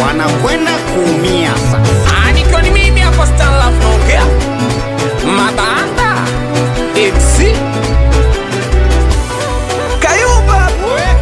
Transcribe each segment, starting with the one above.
wanakwenda kuumia sasa. Ah, nikiwa ni mimi hapo Stanlaf naongea Mabanda MC Kayumba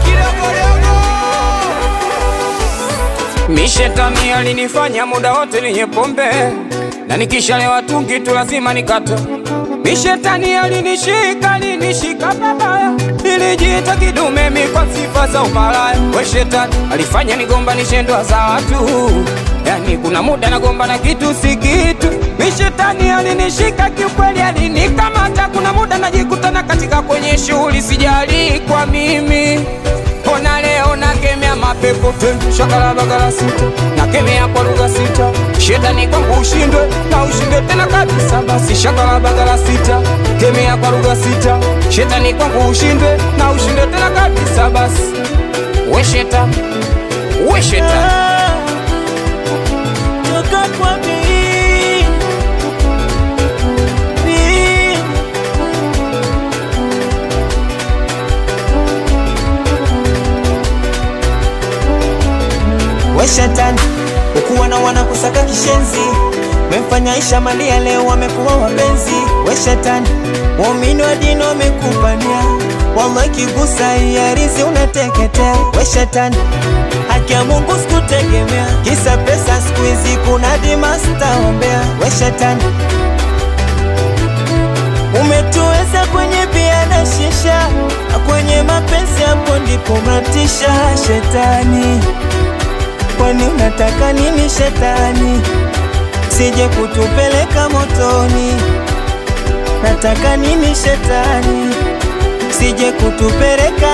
Mishetani alinifanya muda wote ninye pombe na nikishalewa tungi tu lazima nikate. Mishetani alinishika alinishika babaya, nilijiita kidume mi kwa sifa za umalaya. We shetani alifanya nigombanishe ndoa za watu, yani kuna muda nagomba na kitu si kitu. Mishetani alinishika kiukweli, alinikamata. Kuna muda najikutana katika kwenye shughuli, sijali kwa mimi Ona leo nakemea mapepo te shakala bagala sita nakemea kwa lugha sita shetani kwangu ushindwe na ushindwe tena kabisa basi shakala bagala sita kemea kwa lugha sita shetani kwangu ushindwe na ushindwe tena kabisa basi we shetani we shetani Toka kwa mimi. Mimi. We shetani, ukuwa na wana kusaka kishenzi, memfanya Aisha Malia leo wamekuwa wapenzi. We shetani, waumini wa dini wamekupania, wallahi kigusa iarizi unateketea. We shetani, haki ya Mungu sikutegemea, kisa pesa siku hizi kuna dimasta ombea. We shetani, umetuweza kwenye bia na shisha, na kwenye mapenzi hapo ndipo matisha. Shetani, kwani unataka nini shetani? Sije kutupeleka motoni. Nataka nini shetani? Sije kutupeleka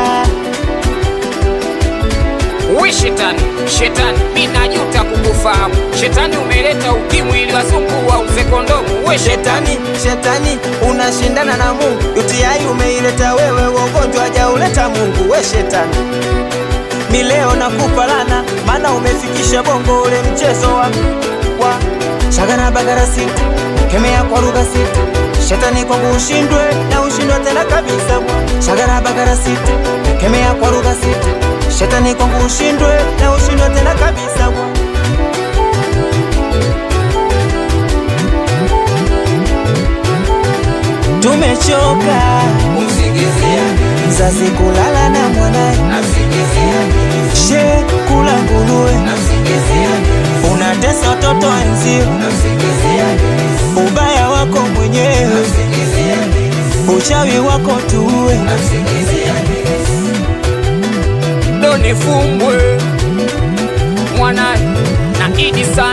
we shetani shetani mi najuta kukufahamu shetani umeleta ukimwi ili wazungu wauze kondomu we shetani shetani, shetani unashindana na Mungu. UTI umeileta wewe, ugonjwa hajauleta Mungu. We shetani, mi leo nakupa lana, maana umefikisha bongo ule mchezo wa wa shagana bagara sita, kemea kwa lugha sita. Shetani kwangu ushindwe na ushindwe tena kabisa. Shagana bagara sita, kemea kwa lugha sita. Shetani kwangu ushindwe na ushindwe tena kabisa. Tumechoka mzazi kulala na mwanaye, she kula nguruwe, unatesa watoto wenzio, ubaya wako mwenyewe, uchawi wako tuwe. ndo nifungwe mwanani na idi sana